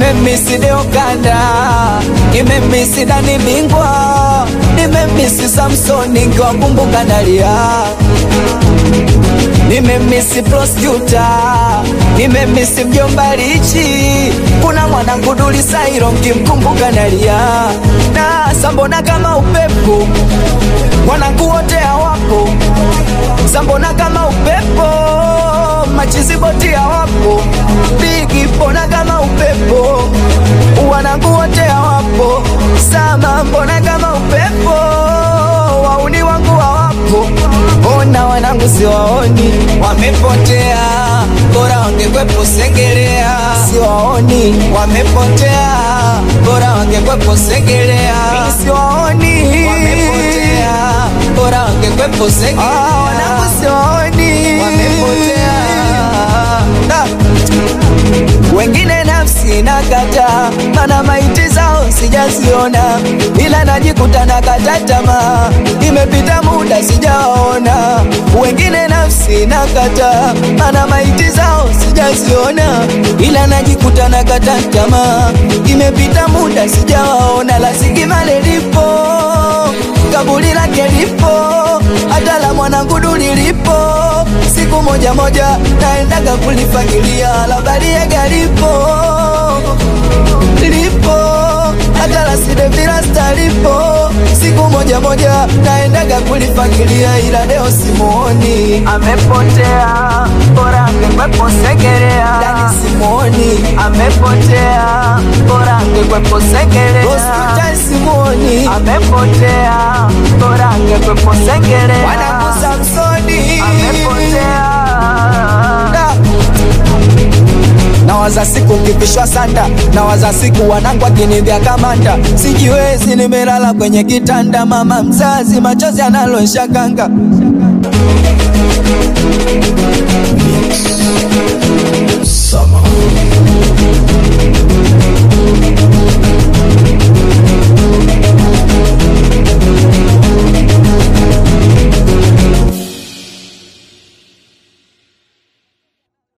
nimemisi Deokanda, nimemisi Dani Bingwa, nimemisi Samsoni nkiwakumbuka nalia nimemisi Prosecuta, nimemisi mjomba Lichi, kuna mwanangu Duli Sairo nkimkumbuka nalia na sambona kama upepo, mwanangu wote hawapo, sambona kama upepo, machiziboti hawapo, bigi mbona kama upepo, wanangu wote hawapo, sama mbona kama upepo, wauni wangu hawapo, ona wanangu siwaoni, wamepotea, bora wangekwepo Sengerea, siwaoni, wamepotea, bora wangekwepo Sengerea, siwaoni, wamepotea, bora wangekwepo Sengerea, ah, wanangu siwaoni, wamepotea da wengine nafsi nakata, mana maiti zao sijaziona, ila najikuta nakata tamaa, imepita muda sijaona. Wengine nafsi nakata, mana maiti zao sijaziona, ila najikuta nakata tamaa, imepita muda sijawaona. La Sigimale lipo, kaburi lake lipo, hata la mwanangu Duli lipo siku moja moja naendaga kulifagilia la Bariega lipo lipo hata la Sidevilasta lipo siku moja moja naendaga kulifagilia ila leo simuoni, amepotea bora angekwepo Segerea. Dani simuoni, amepotea bora angekwepo Segerea. Hospitali simuoni, amepotea bora angekwepo Segerea. Wanangu Samsoni amepotea Da. Nawaza siku kivishwa sanda, nawaza siku wanangu akinivya kamanda, sijiwezi, nimelala kwenye kitanda, mama mzazi machozi analosha kanga